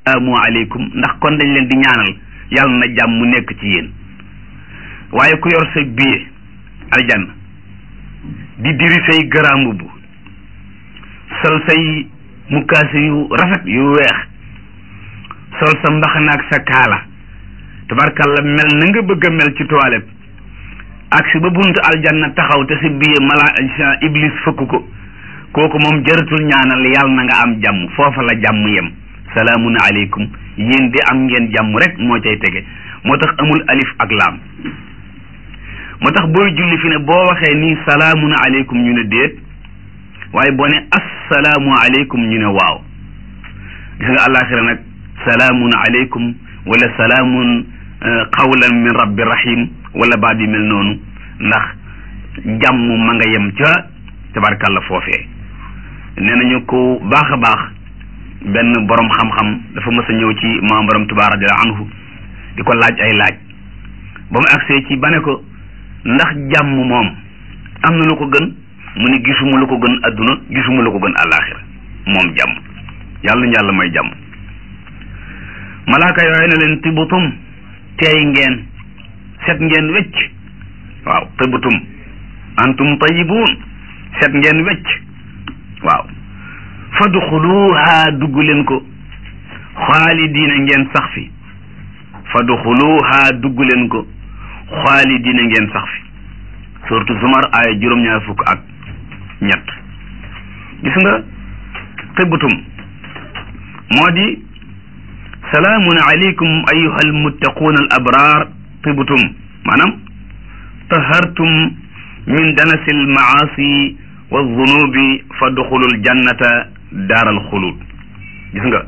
salaamu aleykum ndax kon dañ leen di ñaanal yàlla na jàmm mu nekk ci yéen waaye ku yor sa billet aljanna di diri say garambu bu sol say mukaase yu rafet yu weex sol sa mbaxana ak sa kaala tabarkalla mel na nga bëgg a mel ci toilette ak si ba buntu aljanna taxaw te si billet mala iblis fëkk ko kooku moom jëratul ñaanal yàlla na nga am jàmm foofa la jàmm yem salaamun aleykum yéen de am ngeen jàmm rek moo cay tege moo tax amul alif ak laam moo tax booy julli fi ne boo waxee nii salaamun aleykum ñu ne déet waaye boo ne assalaamu aleykum ñu ne waaw gis nga àllaaxira nag salaamun aleykum wala salaamun qawlan min rabbi rahim wala baat yi mel noonu ndax jàmm ma nga yem ca tabarkàlla foofee nee nañu ko baax a baax benn borom xam-xam dafa mës a ñëw ci maam borom Tuubaa radiyallaahu anhu di ko laaj ay laaj ba mu agsee ci ba ne ko ndax jàmm moom am na lu ko gën mu ne gisuma lu ko gën adduna gisuma lu ko gën àllaaxira moom jàmm yàlla ñu yàlla may jàmm malaaka yooyu ne leen tibutum teey ngeen set ngeen wecc waaw tibutum antum tayibuun set ngeen wecc waaw fadxuluha dugg leen ko xaalidiina ngeen sax fi fadxuluha dugg leen ko xaalidiina ngeen sax fi surtout zumar aaya juróom-ñaar fukk ak ñett gis nga tëbbatum moo di salaamun aleykum ayuha almuttaquuna al abraar tëbbatum maanaam tahartum min danasi almaasi wa zunubi fadxulul jannata daaral xulud gis nga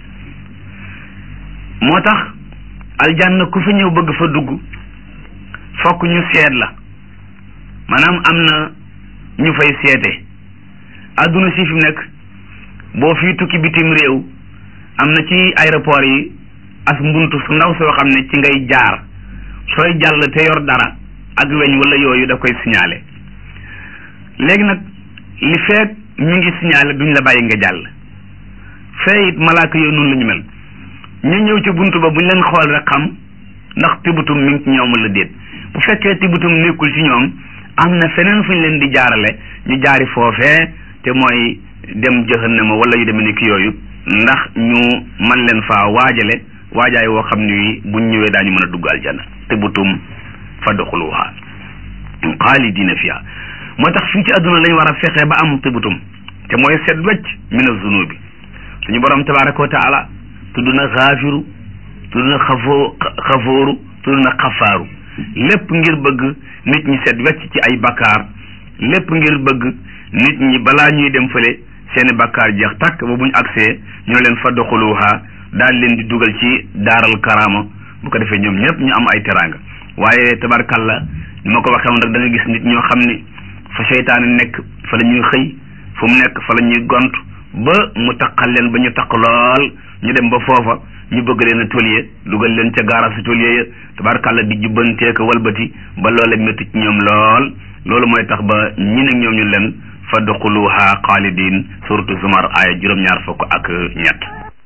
moo tax aljanna ku fi ñëw bëgg fa dugg fokk ñu seet la maanaam am na ñu fay seete adduna si fi mu nekk boo fii tukki bitim réew am na ci aéroport yi as mbuntu su ndaw soo xam ne ci ngay jaar sooy jàll te yor dara ak weñ wala yooyu da koy signalé léegi nag li feet ñu ngi signalé duñ la bàyyi nga jàll fee it malaaka yooyu noonu la ñu mel ñu ñëw ci buntu ba buñ leen xool rek xam ndax tibutum mi ngi ci ñoom la déet bu fekkee tibutum nekkul ci ñoom am na feneen fu ñu leen di jaarale ñu jaari foofee te mooy dem jahannama wala yu demee ni ki yooyu ndax ñu man leen faa waajale waajaay woo xam ni buñ ñëwee daañu mën a dugg aljanna tibutum fadxuluha xaalidina fiha moo tax fii ci àdduna lañ war a fexe ba am tibutum te mooy set wecc min azunubi suñu borom tabaraka wa taala tudd na xaafiru tudd na xafoo xafooru tudd na xafaaru lépp ngir bëgg nit ñi set wecc ci ay bakkaar lépp ngir bëgg nit ñi balaa ñuy dem fële seeni bakkaar jeex takk ba buñ agsee ñoo leen fa doxuluha daal leen di dugal ci daaral karaama bu ko defee ñoom ñëpp ñu am ay teraanga waaye tabarkalla ni ma ko waxee woon rek da nga gis nit ñoo xam ne fa seytaane nekk fa la ñuy xëy fu mu nekk fa la ñuy gont ba mu taqal leen ba ñu taq lool ñu dem ba foofa ñu bëgg leen a tôlier dugal leen ca gaara si tôlier ya tabarkalla di jubbantee ko walbati ba loole métti ci ñoom lool loolu mooy tax ba ñi nag ñoom ñu leen fadxuluha xaalidin suratu zumar aaya juróom-ñaar fukk ak ñett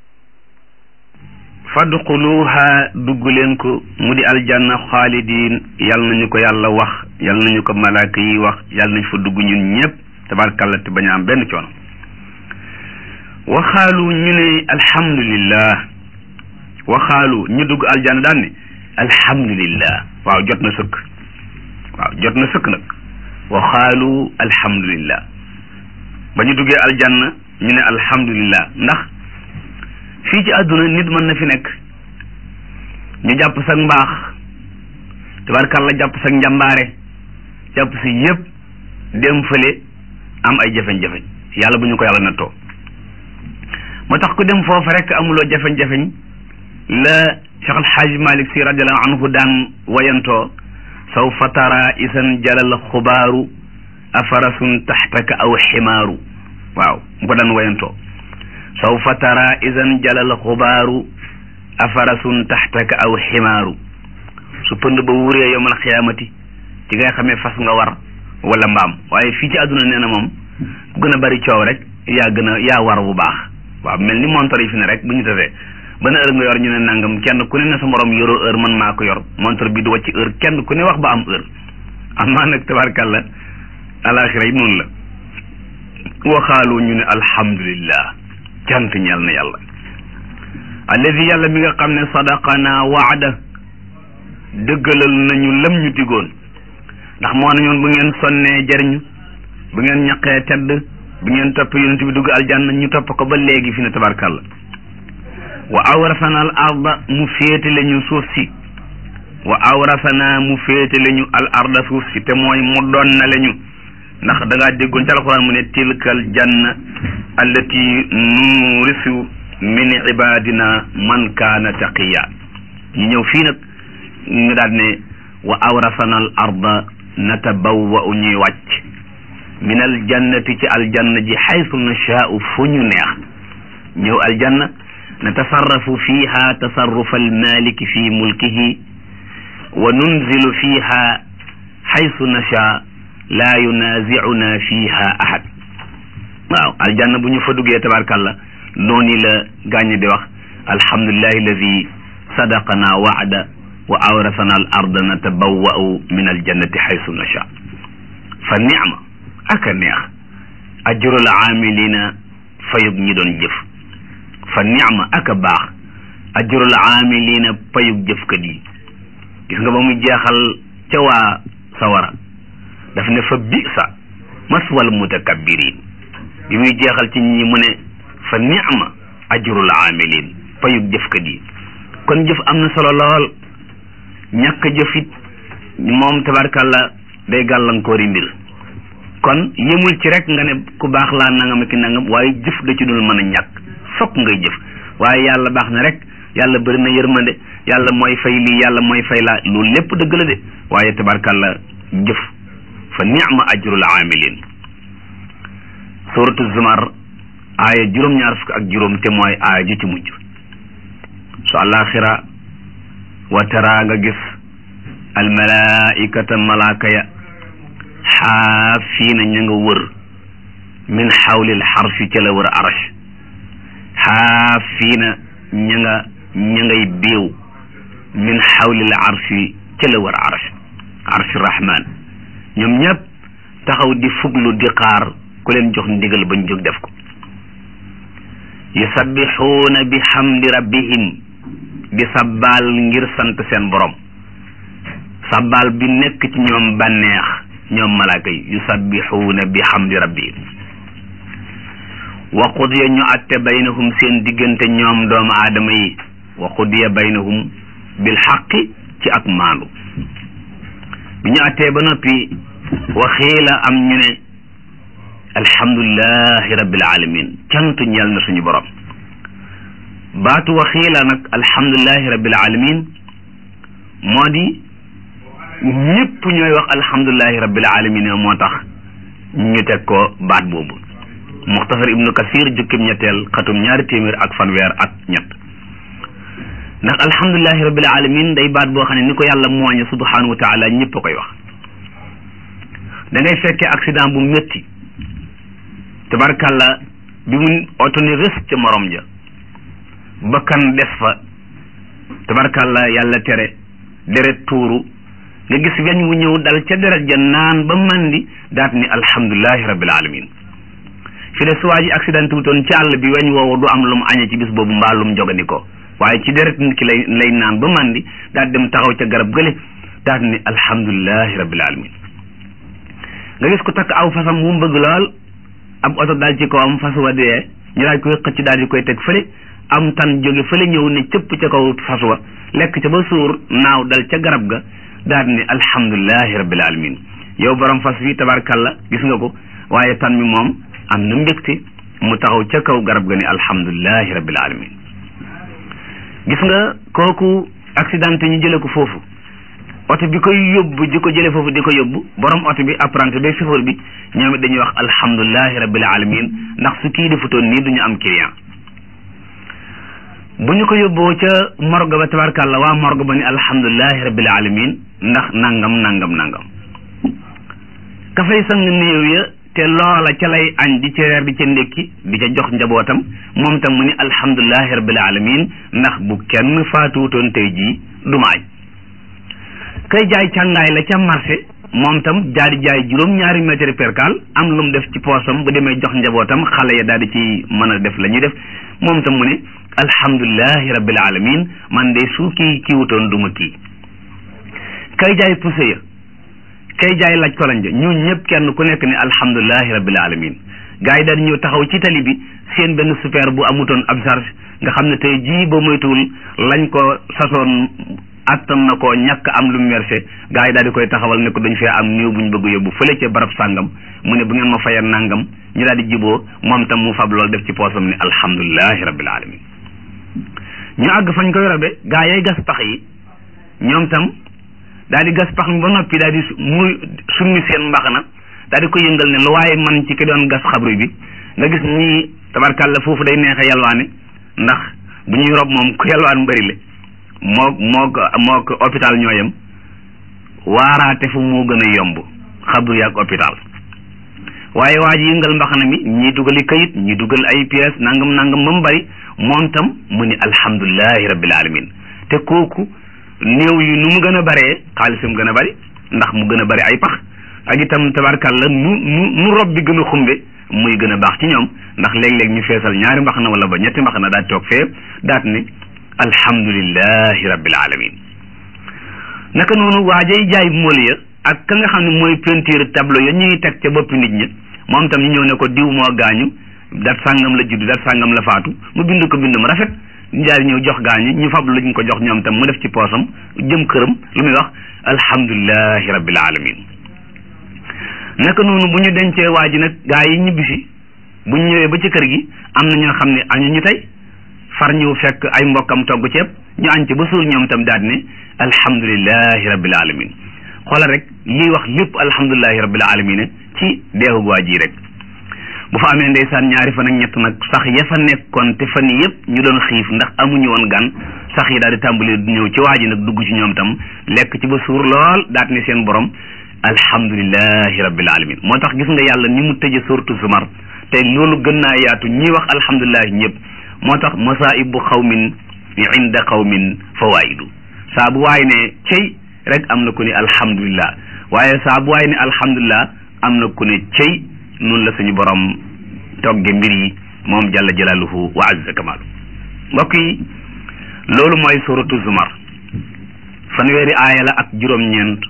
fadxuluha dugg leen ko mu di aljanna xaalidin yal nañu ko yàlla wax yal nañu ko malaaka yi wax yal nañu fa dugg ñun ñëpp tabarkalla te bañ a am benn coono waxaalu ñu ne alhamdulillah waxaalu ñu dugg aljanna daan ne alhamdulillah waaw jot na sëkk waaw jot na sëkk nag waxaalu alhamdulillah ba ñu duggee aljanna ñu ne alhamdulillah ndax fii ci àdduna nit mën na fi nekk ñu jàpp sa mbaax tabarkalla jàpp sa njàmbaare jàpp si yëpp dem fële am ay jafeñ-jafeñ yàlla bu ñu ko yàlla nattoo moo tax ku dem foofu rek amuloo jafeñ-jafeñ la Cheikh Al Hadj Malick si radiallahu anhu daan wayantoo sawfa tara isan jalal xubaaru afarasun taxtaka aw ximaaru waaw mu ko daan wayantoo sawfa tara isan jalal xubaaru afarasun taxtaka aw ximaaru su pënd ba wuree yowmal xiyaamati ci ngay xamee fas nga war wala mbaam waaye fii ci àdduna nee na moom ku gën a bari coow rek yaa gën a yaa war bu baax waaw mel ni montor yi fi ne rek bu ñu tasee ban heure nga yor ñu ne nangam kenn ku ne ne sa morom yoroo heure man maa ko yor montre bi du wàcc heure kenn ku ne wax ba am heure amaa nag tabarkàlla alaxira yi noonu la waxaalu ñu ne alhamdulillah cant ñeel na yàlla alladi yàlla mi nga xam ne sadaqana waada dëggalal nañu lam ñu digoon ndax moo na ñoon bu ngeen sonnee jariñu bu ngeen ñaqee tedd bu ngeen topp yonent bi dugg aljanna ñu topp ko ba léegi fi ne tabarkàlla wa awrasana al arda mu féetale ñu suuf si wa awrasana mu féetale ñu al arda suuf si te mooy mu donnale ñu ndax da ngaa déggoon ci alquran mu ne tilkal janna allati nurisu min ibadina man kaana taqiya ñu ñëw fii nag ñu daal ne wa awrasana al arda natabawwa'u ñuy wàcc min al jannati ci aljanna ji xaytu nashaa'u fu ñu neex ñëw aljanna natasarrafu fiha tasarrufa almaliki fi mulkihi wa nunzilu fiha xaytu nashaa laa yunaazicuna fiha ahad waaw aljanna bu ñu fa duggee tabarkàlla noonu la gaañ di wax alhamdulillahi alladi sadaqana waada wa awrasana al arda natabawwa'u min aljannati xaytu nashaa fa nicma aka neex ajrul aamilina fayug ñi doon jëf fa nicma aka baax ajrul aamilina payug jëfkat yi gis nga ba mu jeexal ca waa sawara daf ne fa bisa maswal mutakabbirin bi muy jeexal ci ñi mu ne fa nicma ajrul aamilin payug jëfkat yi kon jëf am na solo lool ñàkk jëf it moom tabarkàlla day gàllankoori mbir kon yëmul ci rek nga ne ku baax laa nangam ki nangam waaye jëf da ci dul mën a ñàkk fokk ngay jëf waaye yàlla baax na rek yàlla bëri na yërmande yàlla mooy fay lii yàlla mooy fay laa loolu lépp dëgg la de waaye tabarkàlla jëf fa ni'ma ajrul aamilin suratu zumar aaya juróom-ñaar fukk ak juróom te mooy aaya ji ci mujj su àllaaxira wa tara nga gis almalaikata malaaka ya xaafiina ña nga wër min xawlil xarshi ca la wër arash xaafiina ña nga ña ngay biiw min xawlil arshi ca la wër arash arshi rahman ñoom ñëpp taxaw di fuglu di xaar ku leen jox ndigal bañ jóg def ko yusabbixuuna bi xamdi rabbihim di sabbaal ngir sant seen borom sabbaal bi nekk ci ñoom bànneex ñoom malaaka yi yusabbixuuna bi xamdi rabbihim wa qudiya ñu atte baynahum seen diggante ñoom doomu aadama yi wa qudiya baynahum bil xaqi ci ak maandu bi ñu attee ba noppi waxiila am ñu ne alhamdulilahi rabbil alamin cant ñeel na suñu borom baatu waxiila nag alhamdulilahi rabbil alamin moo di ñëpp ñooy wax alhamdulilahi rabbil alamin moo tax ñu teg ko baat boobu muxtasar ibnu kasir jukkim ñetteel xatum ñaari téeméer ak fanweer ak ñett ndax alhamdulilahi rabbil alamin day baat boo xam ne ni ko yàlla mooñe subhanahu wa taala ñëpp a koy wax da ngay fekkee accident bu métti tabarkàlla bi mu oto ni rës ca morom ja bakkan des fa tabarkàlla yàlla tere deret tuuru nga gis weñ wu ñëw dal ca deret ja naan ba mandi daat ni alhamdulilahi rabbil alamin fi de suwaa ji accident wutoon ci àll bi weñ woowu du am lu mu añee ci bis boobu mbaa lu mu jogandikoo waaye ci deret nit ki lay lay naan ba mandi daat dem taxaw ca garab gële daat ni alhamdulilahi rabbil alamin nga gis ko takk aw fasam mu bëgg lool ab oto daal ci kawam fas wa dee ñu daal koy xëcc daal di koy teg fële am tan jóge fële ñëw ne cëpp ca kaw fas wa lekk ca ba suur naaw dal ca garab ga daal ni alhamdulilahi rabbil alamin yow borom fas wi tabarkalla gis nga ko waaye tan mi moom am na mbégte mu taxaw ca kaw garab ga ni alhamdulilahi rabbil alamin gis nga kooku accidenté ñu jële ko foofu oto bi koy yóbbu di ko jële foofu di ko yóbbu borom oto bi apprenti bi chauffeur bi ñoom it dañuy wax alhamdulilahi rabbil alamin ndax su kii defutoon nii duñu am client bu ñu ko yóbboo ca morgue ba tabarkàlla waa morgue ba ni alhamdulilahi rabbil alamin ndax nangam nangam nangam ka fay sang néew ya te loola ca lay añ di ca reer di ca ndékki di ca jox njabootam moom tam mu ni alhamdulilahi rabbil alamin ndax bu kenn faatuutoon tey jii du ma añ kay jaay càngaay la ca marché moom tam daal di jaay juróom-ñaari mètre percal am lu mu def ci poosam bu demee jox njabootam xale ya daal di ci mën a def la ñuy def moom tam mu ne alhamdulilahi rabbil alamin man de su kii kii wutoon du ma kii kay jaay pousse ya kay jaay laaj koloñ ja ñun ñëpp kenn ku nekk ne alhamdulilahi rabbil alamin gars yi daal ñëw taxaw ci tali bi seen benn super bu amutoon ab charge nga xam ne tey jii ba moytuwul lañ ko sasoon attan na ko ñàkk am lu mu versé gars yi daal di koy taxawal ne ko dañ fee am néew bu ñu bëgg yóbbu fële ca barab sàngam mu ne bu ngeen ma fayal nangam ñu daal di jiboo moom tam mu fab lool def ci poosam ne alhamdulilahi rabbil alamin ñu àgg fañ koy rabe gars yay gas pax yi ñoom tam daal di gas pax mi ba noppi daal di muy summi seen mbaxana daal di ko yëngal ne lu waaye man ci ki doon gas xabru bi nga gis ñii tabarkàlla foofu day neexe yalwaane ndax bu ñuy rob moom ku yalwaan bëri le moo moo ko moo ko hôpital ñooyam waaraate fu moo gën a yomb xabru yaak hôpital waaye waa ji yëngal mbaxana mi ñii dugali kayit ñii dugal ay pièces nangam nangam ba mu bëri moom tam mu ni alhamdulilahi rabbil alamin te kooku néew yi nu mu gën a bëree xaalisam gën a bëri ndax mu gën a bëri ay pax ak itam tabarkàlla nu nu nu rob bi gën a xumbe muy gën a baax ci ñoom ndax léeg-léeg ñu feesal ñaari mbax na wala ba ñetti mbax na daal toog fee daat ne alhamdulilahi rabbil alamin naka noonu waajay jaay mool ya ak ka nga xam ne mooy peinture tableau ya ñuy teg ca boppi nit ñi moom tam ñu ñëw ne ko diw moo gaañu dat sàngam la judd dat sàngam la faatu mu bind ko bind mu rafet njaari ñëw jox gaañu ñu fab lañ ko jox ñoom tam mu def ci poosam jëm këram lu muy wax alhamdulilahi rabbil alamin naka noonu bu ñu dencee waa ji nag gaa yi ñibbisi bu ñu ñëwee ba ci kër gi am na ñoo xam ne añu ñu tey far ñëw fekk ay mbokkam togg ceeb ñu añ ci ba suur ñoom tam daal ne alhamdulilahi rabbil alamin xoolal rek lii wax lépp alhamdulilahi rabbil alamin ci deewu waa ji rek bu fa amee ndeysaan ñaari fan ak ñett nag sax ya fa nekkoon te fan yëpp ñu doon xiif ndax amuñu woon gan sax yi daal di tàmbali ñëw ci waa ji nag dugg ci ñoom tam lekk ci ba suur lool daat ne seen borom alhamdulilahi rabbil alamin moo tax gis nga yàlla ni mu tëje suratu zumar te loolu gën naa yaatu ñi wax alhamdulilahi ñëpp moo tax masaibu xawmin inda xawmin fawaidu saa bu waay ne cey rek am na ku ne alhamdulillah waaye saa bu waay ne alhamdulillah am na ku ne cey noonu la suñu borom togge mbir yi moom jalla jalaaluhu wa azza kamaalu mbokk yi loolu mooy suratu zumar fanweeri aaya la ak juróom-ñeent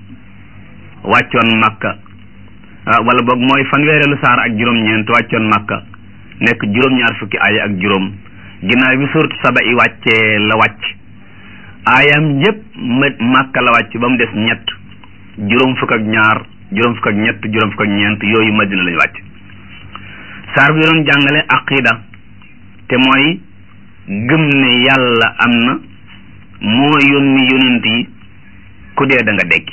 wàccoon makka wala boog mooy fanweereelu saar ak juróom-ñeent wàccoon makka nekk juróom-ñaar fukki aaya ak juróom ginnaaw bi suratu saba i wàccee la wàcc aayam yépp makka la wàcc ba mu des ñett juróom fukk ak ñaar juróom fukk ak ñett juróom fukk ak ñeent yooyu madina lañu wàcc saar bi doon jàngale aqida te mooy gëm ne yàlla am na moo yónni yonent yi ku dee da nga dekki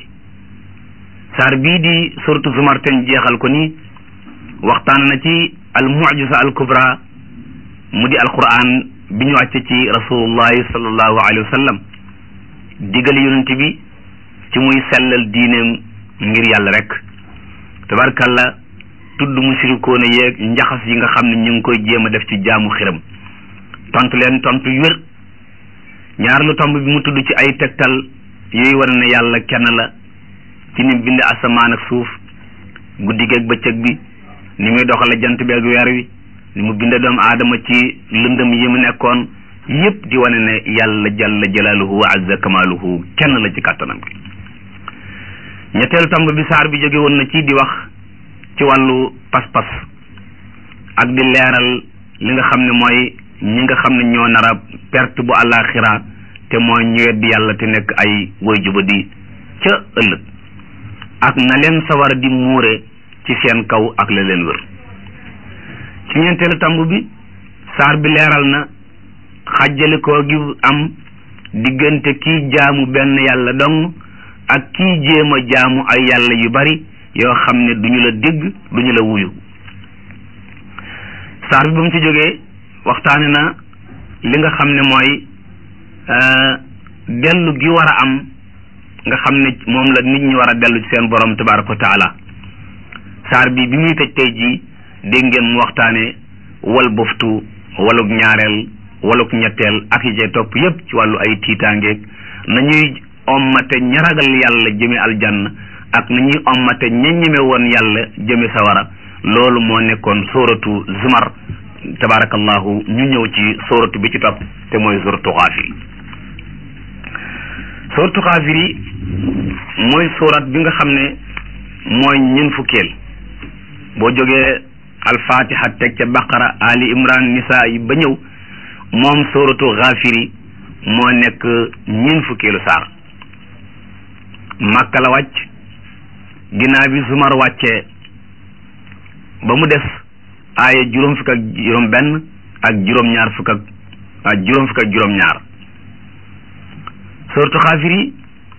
saar bii di suratu zumar ten jeexal ko nii waxtaan na ci al mucjisa al kubra mu di alquran bi ñu wàcce ci rasulullahi sallallahu alayhi wa sallam digal yonent bi ci muy sellal diineem ngir yàlla rek tabarkalla tudd musirikoona yeeg njaxas yi nga xam ne ñu ngi koy jéem a def ci jaamu xiram tontu leen tontu yu wér ñaar lu tomb bi mu tudd ci ay tegtal yooyu wane ne yàlla kenn la ci ni bind asamaan ak suuf guddi geeg bëccëg bi ni muy doxale jant bi ak weer wi ni mu binde doomu aadama ci lëndëm yi mu nekkoon yépp di wane ne yàlla jalla jalaaluhu wa azza kamaaluhu kenn la ci kàttanam gi ñetteelu tomb bi saar bi jóge woon na ci di wax ci wàllu pas-pas ak di leeral li nga xam ne mooy ñi nga xam ne ñoo nar a perte bu àllaaxira te mooy ñu weddi yàlla te nekk ay woy juba di ca ëllëg ak na leen sawar di muure ci seen kaw ak la leen wër ci ñeenteelu tomb bi saar bi leeral na xàjjale koo gi am diggante kii jaamu benn yàlla dong ak kii jéem a jaamu ay yàlla yu bari yoo xam ne duñu la dégg duñu la wuyu saar bi ba mu ci jógee waxtaane na li nga xam ne mooy dellu gi war a am nga xam ne moom la nit ñi war a dellu ci seen borom tabaraka wa taala saar bi bi muy tëj tey jii dégg ngeen mu waxtaane wal boftu waluk ñaareel waluk ñetteel ak yi cay topp yépp ci wàllu ay tiitaangeeg nañuy ommate ña ragal yàlla jëme aljanna ak nañuy ommate ña ñeme woon yàlla jëme sawara loolu moo nekkoon sóoratu zumar tabarakallahu ñu ñëw ci sóoratu bi ci topp te mooy sóoratu xaafiri sóoratu xaafiri mooy sóorat bi nga xam ne mooy ñun fukkeel boo jógee alfatiha teg ca baqara ali imran nisa yi ba ñëw moom sóoratu xaafiri moo nekk ñun fukkeelu saar màkka la wàcc ginnaaw bi zumar wàccee ba mu des aaya juróom fukk ak juróom benn ak juróom ñaar fukk ak ak juróom fukk ak juróom ñaar sóoratu xaafiri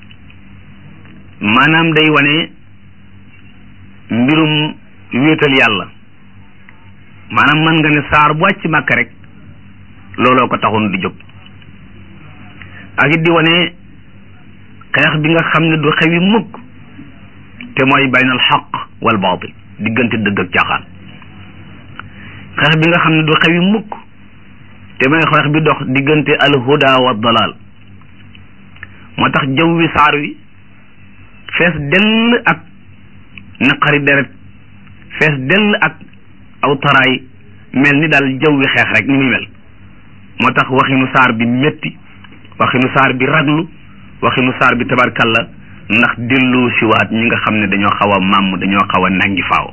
maanaam day wane mbirum wéetal yàlla maanaam mën nga ne saar bu wàcc màkk rek looloo ko taxoon di jóg ak it di wane xeex bi nga xam ne du xewi mukk te mooy baynal xaq wal baatil diggante dëgg ak caaxaan xeex bi nga xam ne du xewi mukk te mooy xeex bi dox diggante alhuda wa dalal moo tax jaww wi saar wi fees dell ak naqari deret fees dell ak aw taraay mel ni daal jaww wi xeex rek ni muy mel moo tax waxinu saar bi métti waxinu saar bi raglu waxinu saar bi tabarkalla ndax dellu siwaat ñi nga xam ne dañoo xaw a màmm dañoo xaw a nangi faaw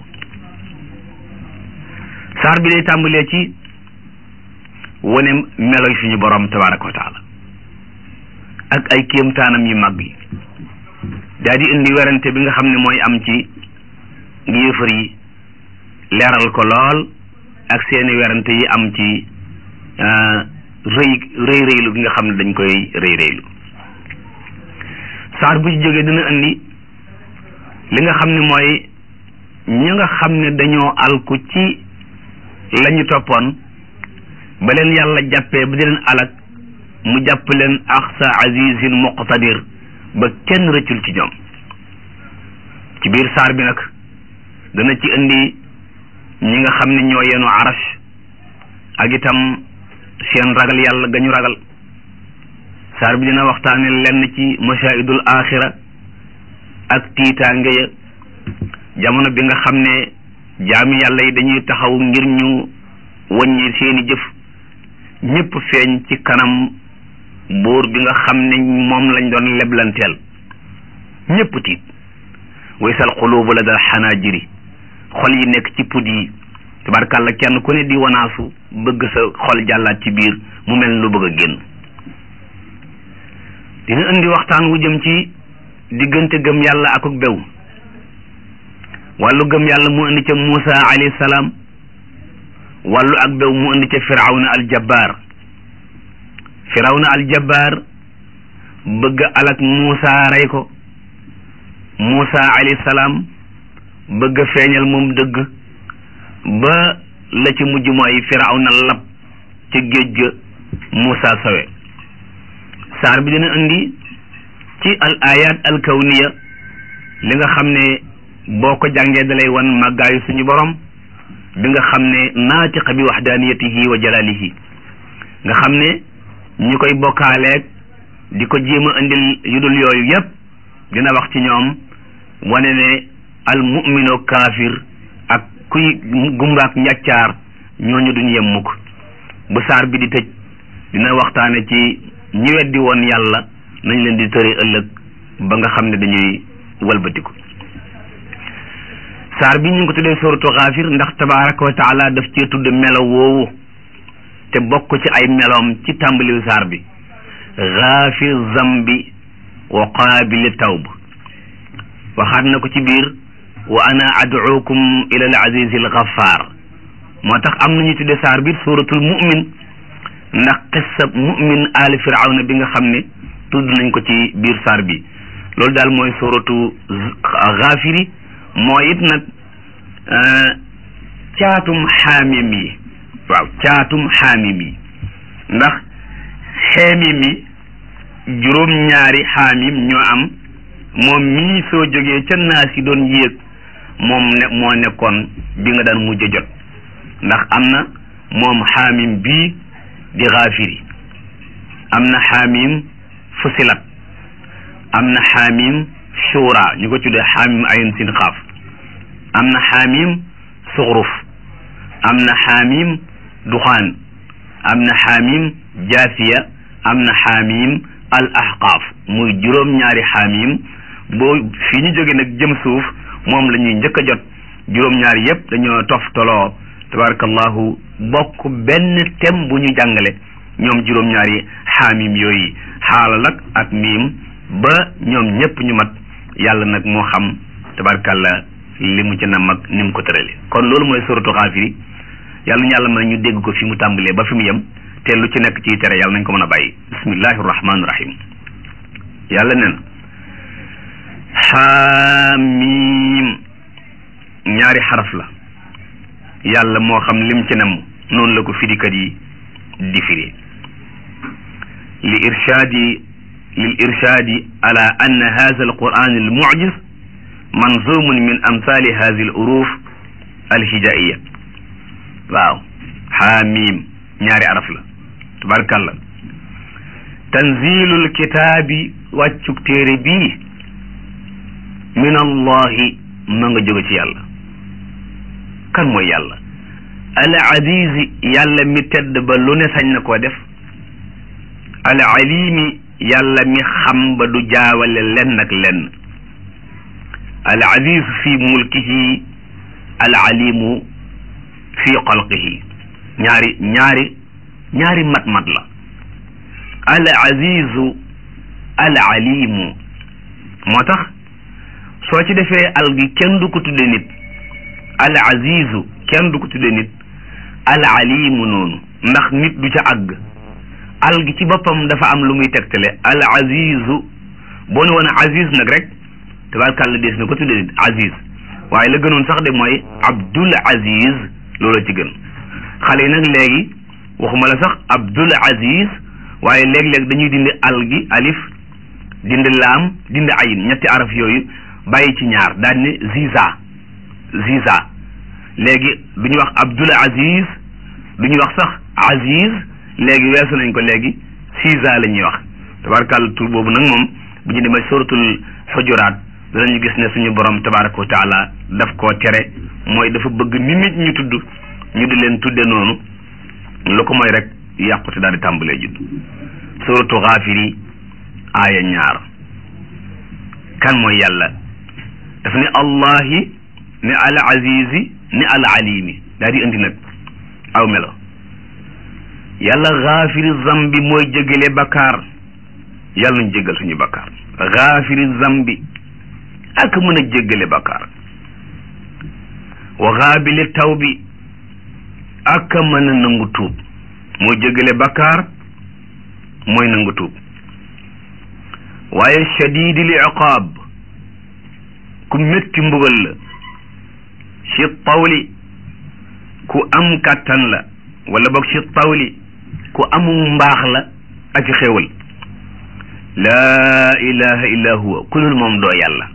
saar bi day tàmbalee ci wane meloy suñu borom tabaraka wa taala ak ay kéemtaanam yu mag yi daa di indi werante bi nga xam ne mooy am ci yéefar yi leeral ko lool ak seeni werante yi am ci rëy rëy rëylu bi nga xam ne dañ koy rëy rëylu saar bu ci jógee dina indi li nga xam ne mooy ñi nga xam ne dañoo alku ci la ñu toppoon ba leen yàlla jàppee ba di leen alak mu jàpp leen axsa azizin muqtadir ba kenn rëccul ci ñoom ci biir saar bi nag dana ci indi ñi nga xam ne ñoo yenu arash ak itam seen ragal yàlla gañu ragal saar bi dina waxtaane lenn ci mashaahidul axira ak tiitaange ya jamono bi nga xam ne jaami yàlla yi dañuy taxaw ngir ñu wàññi seeni jëf ñëpp feeñ ci kanam buur bi nga xam ne moom lañ doon leblanteel ñëpp tiit waysal xuluubu la dal xanaajiri xol yi nekk ci pud yi tabarkàlla kenn ku ne di wanaasu bëgg sa xol jàllaat ci biir mu mel lu bëgg a génn dina indi waxtaan wu jëm ci diggante gëm yàlla akuk bew wàllu gëm yàlla mu indi ca Muusa alayhi salaam wàllu ak bew mu indi ca firawna aljabbaar firawna aljabbaar bëgg alak Muusa rey ko Muusa alayhi salaam bëgg feeñal moom dëgg ba la ci mujj mooy firawna lab ca géej ga Muusa sawe saar bi dina indi ci al ayat al kawniya li nga xam ne boo ko jàngee dalay wan màggaayu suñu borom bi nga xam ne naatiqa bi waxdaaniyatihi wa jalalihi nga xam ne ñi koy bokkaaleeg di ko jéem a indil yu dul yooyu yépp dina wax ci ñoom wane ne al mu'mino kaafir ak kuy gumbaak njàccaar ñooñu duñ yem mukk bu saar bi di tëj dina waxtaane ci ñi weddi woon yàlla nañ leen di tëre ëllëg ba nga xam ne dañuy walbatiku saar bi ñu ngi ko tuddee suratu xaafir ndax tabaraka wa taala daf cee tudd melo woowu te bokk ci ay meloom ci tàmbaliw saar bi xaafir zambi wa qaabili tawb waxaat na ko ci biir wa ana ad'ukum ila al aziz al ghaffar moo tax am nañu tuddee saar bi suratul mu'min ndax qissa mu'min ali firawna bi nga xam ne tudd nañ ko ci biir saar bi loolu daal mooy suratu xaafiri moo it nag caatum xaamim yi waaw caatum xaamim yi ndax xeemim yi juróom-ñaari xaamim ñoo am moom mii soo jógee ca naas yi doon yéeg moom ne moo nekkoon bi nga daan mujj jot ndax am na moom xaamim bii di xaafiri am na xaamim fusilat am na xaamim shura ñu ko tuddee xaamim ayn sin xaaf am na xaamim suxruf am na xaamim duxaan am na xaamim jaasiya am na xaamim al ahqaaf muy juróom-ñaari xaamim boo fii ñu jóge nag jëm suuf moom la ñuy njëkk a jot juróom-ñaari yépp dañoo toftaloo tabarakallahu bokk benn thème bu ñu jàngale ñoom juróom-ñaari xaamim yooyu xaalal ak ak miim ba ñoom ñépp ñu mat yàlla nag moo xam tabarakallah li mu ci nam ak ni mu ko tërale kon loolu mooy suratu xaafiri yàlla ñu yàlla mën ñu dégg ko fi mu tàmbalee ba fi mu yem te lu ci nekk ciy tere yàlla nañ ko mën a bàyyi bismillahi rahmaani rahim yàlla nee na xaamim ñaari xaraf la yàlla moo xam lim ci nam noonu la ko firikat yi di firi li irshaadi lil irshaadi ala anna hadha alquran almujiz manzumun min amthali hadhihi aluruf alhijaiya waaw xaamim ñaari araf la tabarkalla tanzilul kitaabi wàccuk téere bii min allahi ma nga jóge ci yàlla kan mooy yàlla al azizi yàlla mi tedd ba lu ne sañ na koo def al alimi yàlla mi xam ba du jaawale lenn ak lenn al aziz fi mulkihi al alimu fi xalqihi ñaari ñaari ñaari mat-mat la al azizu al alimu moo tax soo ci defee al gi kenn du ko tudde nit al azizu kenn du ko tudde nit al alimu noonu ndax nit du ca àgg al gi ci boppam dafa am lu muy tegtale al azizu boo ne woon aziz nag rek tabarkàlla des na ko tudde nit aziz waaye la gënoon sax de mooy abdul aziz loolu ci gën xale yi nag léegi waxuma la sax abdul aziz waaye léeg-léeg dañuy dindi al gi alif dindi laam dindi ayin ñetti araf yooyu bàyyi ci ñaar daal ne ziza ziza léegi du ñu wax abdul aziz du ñu wax sax aziz léegi weesu nañ ko léegi ziza la ñuy wax tabarakàlla tur boobu nag moom bu ñu demee suratul xujuraat danañu gis ne suñu borom tabaraka wa taala daf koo tere mooy dafa bëgg ni nit ñu tudd ñu di leen tudde noonu lu ko mooy rek yàqute daal di tàmbalee judd suratu xaafiri aaya ñaar kan mooy yàlla daf ne allahi ne al azizi ne al alimi daal di indi nag aw melo yàlla xaafiri zambi mooy jégale bakkaar yàlla nañ jégal suñu bakkaar xaafiri zambi ak mën a jéggale bakkaar wa xaabili taw bi ak mën a nangu tuub mooy jéggale bakkaar mooy nangu tuub waaye shadidil iqaab ku métti mbugal la ci tawli ku am kàttan la wala boog ci tawli ku amul mbaax la ak xéewal laa ilaha illa huwa ku dul moom doo yàlla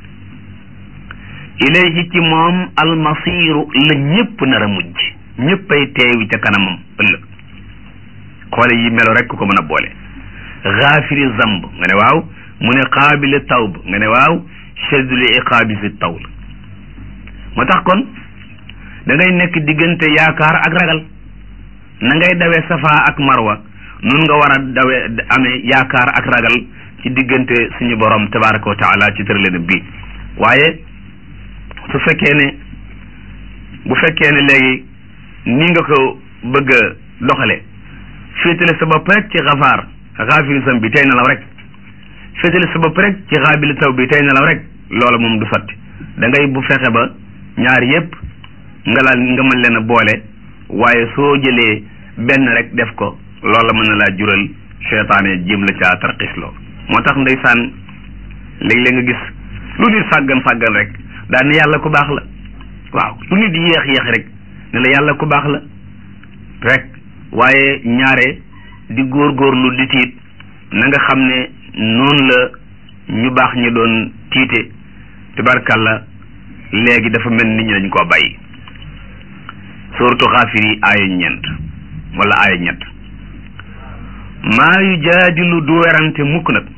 ilayhi ci moom almasiru la ñëpp nar a mujj ñëppay teewi ca kanamam ëllëg xoole yi melo rek ku ko mën a boole xaafiri zamb nga ne waaw mu ne qaabili tawb nga ne waaw shadidul iqaabi fi tawl moo tax kon da ngay nekk diggante yaakaar ak ragal na ngay dawee safa ak marwa nun nga war a dawee amee yaakaar ak ragal ci diggante suñu borom tabaraka wa taala ci tëralena bii waaye su fekkee ne bu fekkee ne léegi ni nga ko bëgg a doxale féetale sa bopp rek ci xafaar xaafiri sam bi tey nelaw rek féetale sa bopp rek ci xaabili taw bi tey nelaw rek loola moom du sotti da ngay bu fexe ba ñaar yépp nga laal nga mën leen a boole waaye soo jëlee benn rek def ko loola mën na laa jural seytaane jéem la caa tarxisloo moo tax ndeysaan léeg-léeg nga gis lu nit sàggan sàggan rek daal ne yàlla ku baax la waaw lu nit yéex yéex rek ne la yàlla ku baax la rek waaye ñaare di góorgóorlu di tiit na nga xam ne noonu la ñu baax ñi doon tiite tabarkàlla léegi dafa mel nit ñi dañ koo bàyyi suratu xaafiri aaya ñeent wala aaya ñett maa yujaadilu du werante mukk nag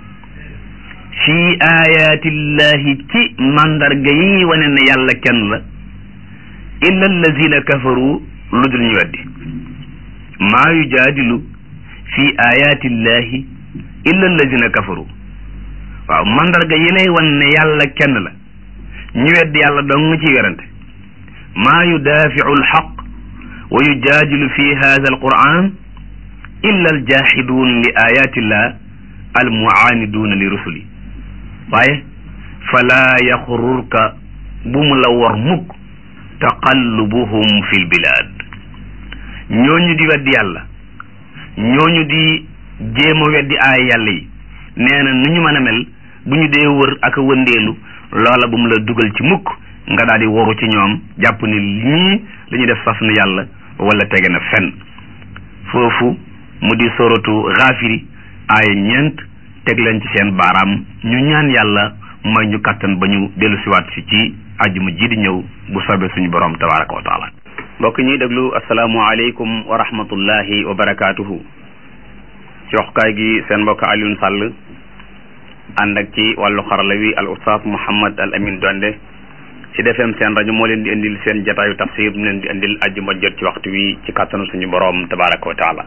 fii ayaatillahi ci mandarga yi wane ne yàlla kenn la illa allazina kafaru lu dul ñu weddi maa yujaadilu fii ayaatillahi illa allazina kafaru waaw mandarga yi lay wan ne yàlla kenn la ñu weddi yàlla dong nga ciy werante maa yudaaficu alxaq wa yujaadilu fi hada alquran illa aljaxiduun li ayatillah almuaaniduuna li rusuli waaye falaa yaxururka bu mu la war mukk taqallubuhum fi lbilaad ñooñu di weddi yàlla ñooñu di jéem a weddi aay yàlla yi nee na nu ñu mën a mel bu ñu dee wër ak a wëndeelu loola bu mu la dugal ci mukk nga daal di waru ci ñoom jàpp ni ñii li ñu def saf na yàlla wala tege na fenn foofu mu di soratu xaafiri aaya ñeent teg leen ci seen baaraam ñu ñaan yàlla may ñu kattan ba ñu dellu siwaat si ci àjjuma ji di ñëw bu soobee suñu borom tabaraka wa taala mbokk ñuy déglu asalaamualeykum wa rahmatullahi wa barakaatuhu ci waxkaay gi seen mbokk Alioune Sall ànd ak ci wàllu xarala wi al ustaas Mouhammad al Amin Donde ci defem seen rajo moo leen di indil seen jataayu tafsir mu leen di indil àjjuma jot ci waxtu wi ci kattanu suñu borom tabaraka wa taala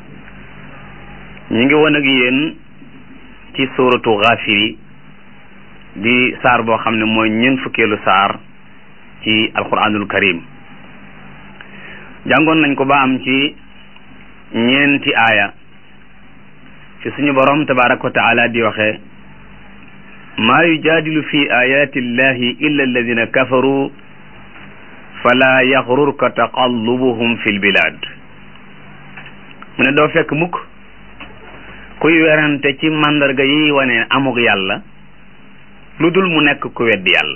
ñi ngi woon ak yéen ci suuratu Gaafiri di saar boo xam ne mooy ñeent fukkeelu saar ci alquranul karim jàngoon nañ ko ba am ci ñeenti aaya fi suñu borom tabaraka wa taala di waxee maa yujaadilu fi ayati illahi illa alladina kafaru fala yaxrurka taqallubuhum fi lbilad mu ne doo fekk mukk kuy werante ci màndarga yi wane amug yàlla lu dul mu nekk ku weddi yàlla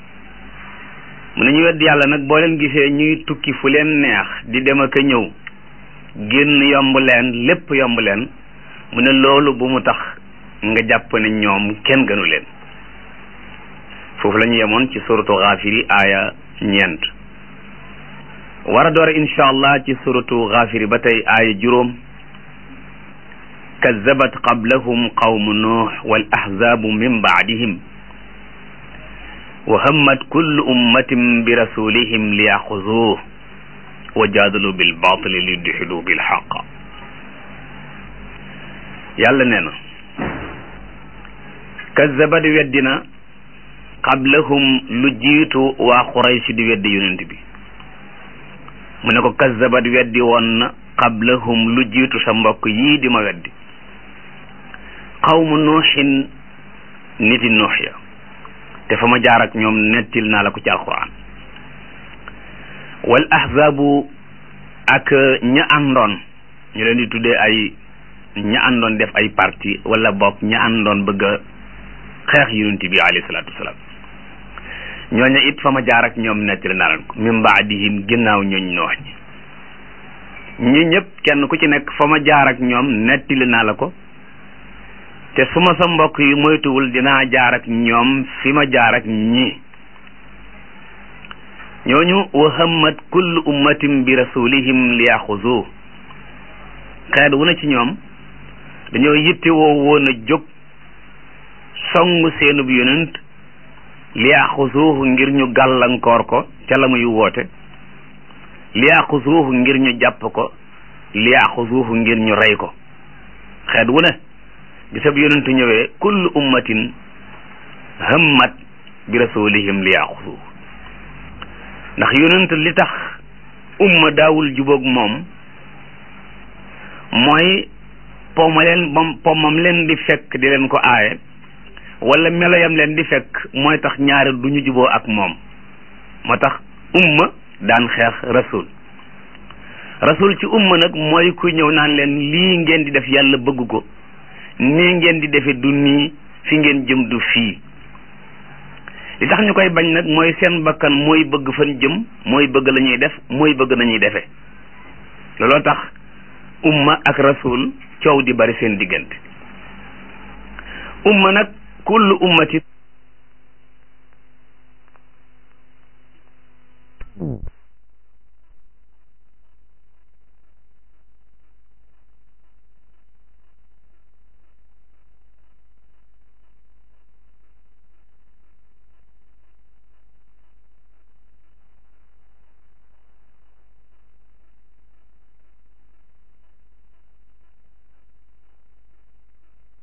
mu ne ñu weddi yàlla nag boo leen gisee ñuy tukki fu leen neex di dem ak a ñëw génn yomb leen lépp yomb leen mu ne loolu bu mu tax nga jàpp ne ñoom kenn gënu leen foofu la ñu yemoon ci suratu xaafiri aaya ñeent war a doore insha allah ci suratu xaafiri ba tey aaya juróom kazabat qablahum qawmu nuux wal ahzaabu min baadihim wa hammat kullu ummatin bi rasulihim li yaxuzuuh wa jaadalu bil baatili li yudxilu bil xaq yàlla nee na kazabat weddina qablahum lu jiitu waa Quraysh di weddi yonent bi mu ne ko kazabat weddi woon na qablahum lu jiitu sa mbokk yii di ma weddi qawmu nuuxin niti nuux ya te fa ma jaar ak ñoom nettil naa la ko ci alquran wal ahzaabu ak ña àndoon ñu leen di tuddee ay ña àndoon def ay parti wala bokk ña àndoon bëgg a xeex yonent bi alayhi salaatu wasalaam ñooña it fa ma jaar ak ñoom nettali naa leen ko min baadihim ginnaaw ñooñ noox ñi ñi ñëpp kenn ku ci nekk fa ma jaar ak ñoom nettali naa la ko te su ma sa mbokk yi moytuwul dinaa jaar ak ñoom fi ma jaar ak ñi ñooñu wa hammat kullu ummatin bi rasulihim li yaxuzu xeet wu na ci ñoom dañoo yitte woo woon a jóg song seenub yonent li yaxuzuhu ngir ñu gàllankoor ko ca la muy woote li yaxuzuhu ngir ñu jàpp ko li yaxuzuhu ngir ñu rey ko xeet wu ne bisab yonentu ñëwee kullu ummatin hammat bi rasulihim li yaxuzuhu ndax yonent li tax umma daawul jubóog moom mooy pomma leen moom pommam leen di fekk di leen ko aaye wala meloyam leen di fekk mooy tax ñaari du ñu juboo ak moom moo tax umma daan xeex rasul rasul ci umma nag mooy ku ñëw naan leen lii ngeen di def yàlla bëgg ko nii ngeen di defe du nii fi ngeen jëm du fii li tax ñu koy bañ nag mooy seen bakkan mooy bëgg fan jëm mooy bëgg la ñuy def mooy bëgg nañuy defee looloo tax umma ak rasul coow di bari seen diggante umma nag kullu ummati